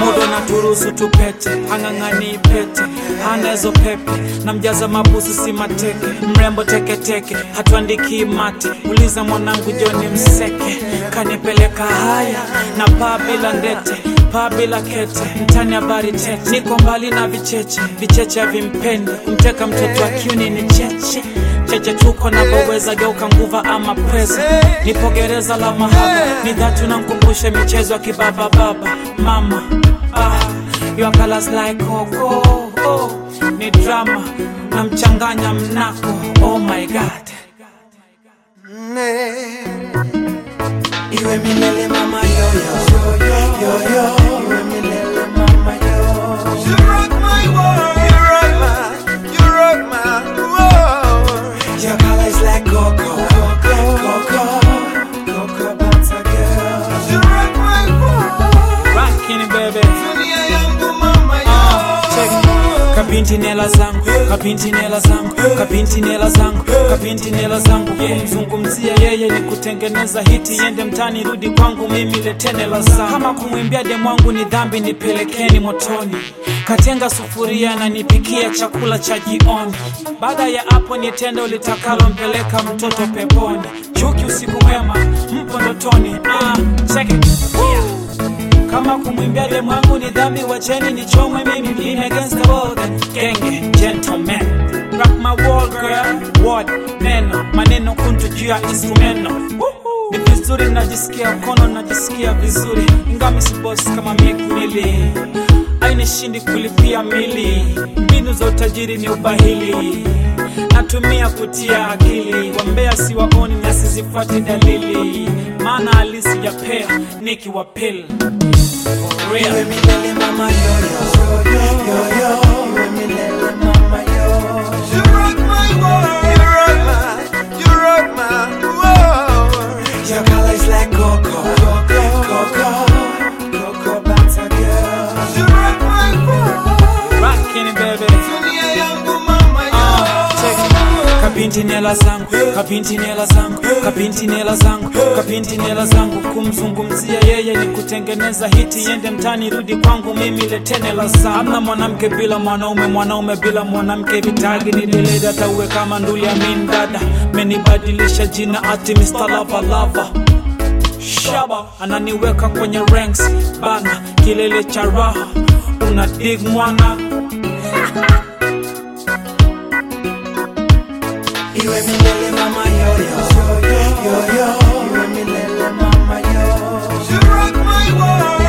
muda na turuhusu tupete hang'ang'ani pete hanezo pepe na mjaza mabusu si mateke mrembo teketeke hatuandiki mate uliza mwanangu joni mseke kanipeleka haya na paa bila ndete paa bila kete mtani habari tete niko mbali na vicheche vicheche havimpendi kumteka mtoto wa kiuni ni cheche cheche tuko na boweza geuka nguva ama pweza nipo gereza la mahaba ni dhatu na mkumbushe michezo ya kibaba baba mama ah, your colors like coco oh, ni drama na mchanganya mnako oh my god Iwe milele mama yo yo yo yo Iwe milele mama yo You rock my world. You rock my, you rock my world. Your color is like coco Coco Coco butter girl You rock my world. Rockin' baby Dunia yangu mama Check. yo. Kapinti nela zangu, kapinti nela zangu, kapinti nela zangu, kapinti nela zangu. Kumzungumzia yeye ni kutengeneza hiti, yende mtani, rudi kwangu mimi, letene la zangu. Kama kumwimbia demwangu ni dhambi, nipelekeni motoni. Katenga sufuria na nipikia chakula cha jioni. Baada ya hapo ni tendo litakalo mpeleka mtoto peponi. Chuki usiku mwema, mpo ndotoni. Ah, check it. Yeah. Kama kumwimbia demu wangu ni dhambi, wacheni nichomwe mimi in against the world. Genge, gentleman, rock my world girl, word, neno, maneno kuntu juu ya instrumento. Ni vizuri najisikia mkono, najisikia vizuri, ingami si boss kama mikumili ainishindi kulipia mili, mbinu za utajiri ni ubahili natumia kutia akili, wambea si waoni na sizifuati dalili, maana halisi ya pea nikiwapil For real. Iwe milele mama yo yo yo yo Iwe milele mama yo You rock my world. You rock my, you rock my world. Your color is like coco Coco Coco butter girl You rock my world. Rockin' baby Dunia yangu mama yo. Check. Kapinti nela zangu, kapinti nela zangu, kapinti nela zangu, kapinti nela zangu. Kumzungumzia yeye ni kutengeneza hiti, yende mtani, rudi kwangu mimi, letene la zangu. Hamna mwanamke bila mwanaume, mwanaume bila mwanamke, vitagi ni deleda, tauwe kama nduli ya min dada, menibadilisha jina ati Mr. Lava Lava shaba ananiweka kwenye ranks bana, kilele cha raha una dig mwana Iwe milele mama yo yo yo yo Iwe milele mama yo You rock my world.